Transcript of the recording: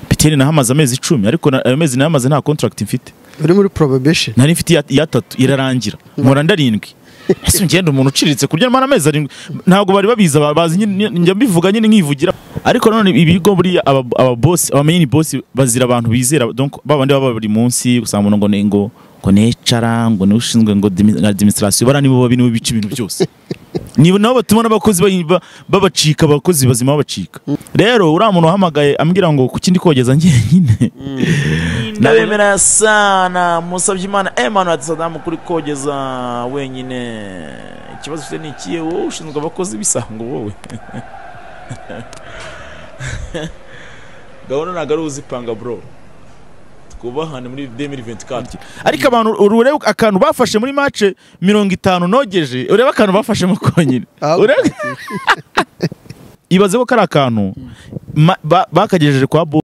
emutiyeni nahamaze amezi icumi ariko na- ayo mezi nahamaze nta kontaragiti mfite uri muri probation nari mfite iya- iya tatu irarangira nkora ndarindwi ese ngenda umuntu uciriritse kurya mara amezi arindwi ntabwo bari babizi aba- bazi nyine- njya mbivuga nyine nkivugira ariko nanone ibigo buriya aba- ababosi abamenyini bosi bazira abantu bizera donc babandi baba buri munsi usanga umuntu ngo ni ngo ngo necara ngo ni ushinzwe ngo dimi- administration bara nibo babi nibo bica ibintu byose ni nabo batuma n'abakozi bayi- ba- babacika abakozi bazima babacika rero uriya muntu wahamagaye ambwira ngo ku kindi kogeza njyenyine ndabemera sana musabye imana emmanuel ati sadamu kuri kogeza wenyine ikibazo ufite ni ikihe wowe ushinzwe abakozi bisango wowe gahunda ntabwo ari uzipanga bro twubahane muri 2024 ariko abantu urebe akantu bafashe muri mace mirongo itanu nogeje urebe akantu bafashemo konyine Ah, urebe ibaze ko kari akantu ma- ba- bakagejeje kwa bo